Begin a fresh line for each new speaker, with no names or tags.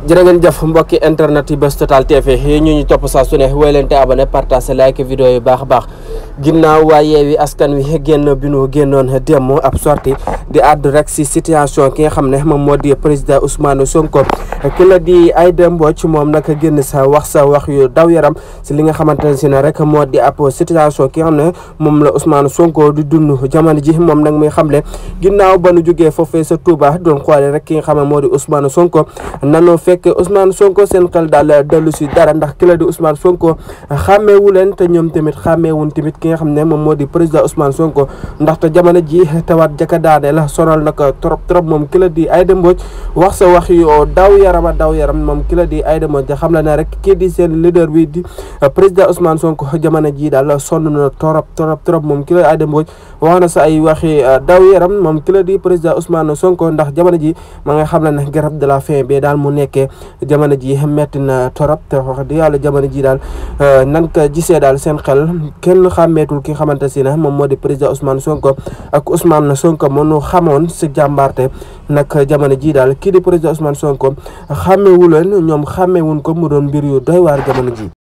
jërë ngeen jëf mbokki internet yi Buzz Total TV yi ñu ñu topp saa su ne woy leen te abonné partage like vidéo yi baax a baax ginnaaw waa Yewwi Askan Wi génn bi nu génnoon démb ab sortie di àddu rek si situation ki nga xam ne moom moo di président Ousmane Sonko ki la di Aïda Mbodj moom nag génn sa wax sa wax yu daw yaram si li nga xamante ne si ne rek moo di ab situation ki nga xam ne moom la Ousmane Sonko di dund jamono ji moom nag muy xamle ginnaaw ba nu jógee foofee sa Touba doon xoole rek ki nga xam ne moo di Ousmane Sonko nanu fekk Ousmane Sonko seen xel daal dellu si dara ndax ki la di Ousmane Sonko xàmmeewu leen te ñoom tamit xàmmeewun tamit ki nga xam ne moom moo di président Ousmane Sonko ndaxte jamono ji tawaat jaka daane la sonal nag trop trop moom ki la di Aïda Mbodj wax sa wax yu daw yarama daw yaram moom ki la di Aïda Mbodj xam la ne rek kii di seen leader bi di président Ousmane Sonko jamono ji daal sonn na trop trop trop moom ki la di Aïda Mbodj wax na sa ay waxi daw yaram moom ki la di président Ousmane Sonko ndax jamono ji ma nga xam la ne garab de la fin bi daal mu nekkee jamono ji metti na torop te wax di yàlla jamono ji daal nan ko gisee daal seen xel kenn xàmmeetul ki nga xamante si ne moom moo di président Ousmane Sonko ak Ousmane Sonko mënu xamoon si jàmbaarte nag jamono ji daal kii di président Ousmane Sonko xàmmeewu leen ñoom xàmmeewuñ ko mu doon mbir yu doy waar jamono ji